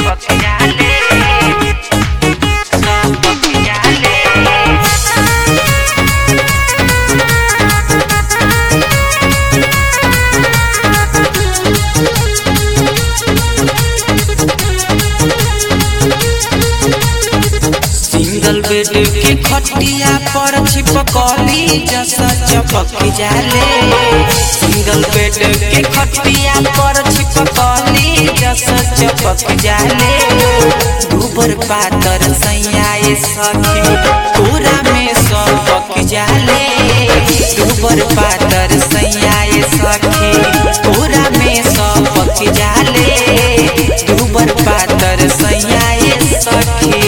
चपक जाले चपक जाले सिंगल बेड के खटिया पर छिपकली जैसा चपक जाले सिंगल बेड के खटिया पर छिपकली जैसा चपक जाले दूबर पातर सैयाए सखी पूरा में सबक जाले दूबर पातर सैयाए सखी पूरा में सबक जाले दूबर पातर सैयाए सखी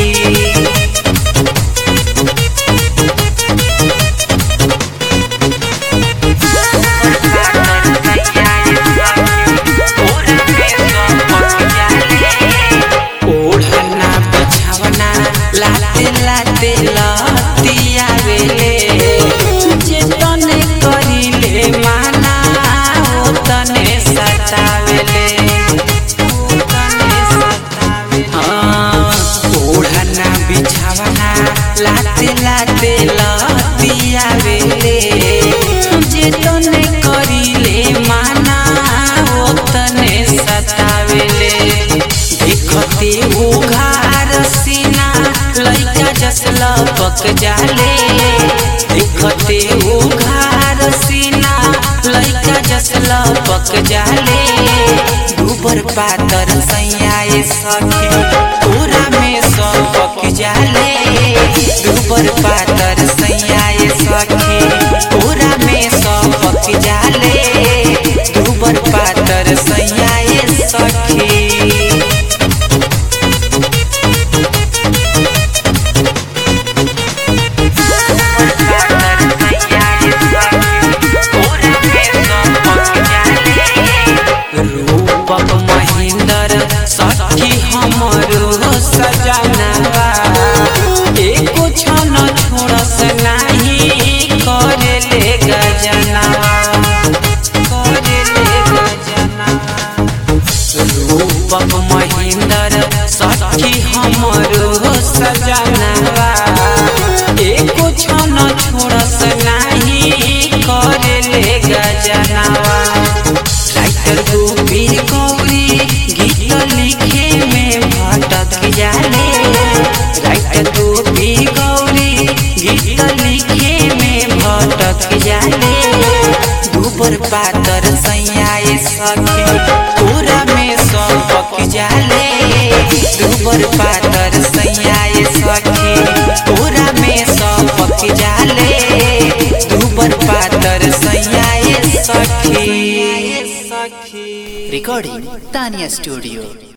ओढ़ना बिछावना लाते लाते लतिया वेले जे तने करिले माना ओ तने सतावेले ओ तने सतावेले हाँ, ओढ़ना बिछावना लाते लाते लतिया वेले जे तने करिले माना ओ तने सतावेले देखते उघार सीना लइका जस लपक जाले देखते उघार सीना लइका जस लपक जाले दूबर पातर सैयाए सखी पूरा में सबक जाले दूबर पातर सैयाए सखी पूरा में सबक जाले दूबर पातर सैयाए सखी रूपक महेंद्र सखी हमरो सजनवा एको छन छोड़स नाही करेले गजनवा करेले गजनवा रूपक महेंद्र सखी हमरो सजनवा एको छन छोड़स नाही करेले गजनवा राइटर गोपीर गौरी गीत लिखे में भटक जाले राइटर गोपीर गौरी गीत लिखे में भटक जाले दूबर पातर सैयाए सखी पूरा में सबक जाले दूबर पातर सैयाए सखी पूरा में सबक जाले दूबर पातर सैयाए सखी Recording Tanya Studio.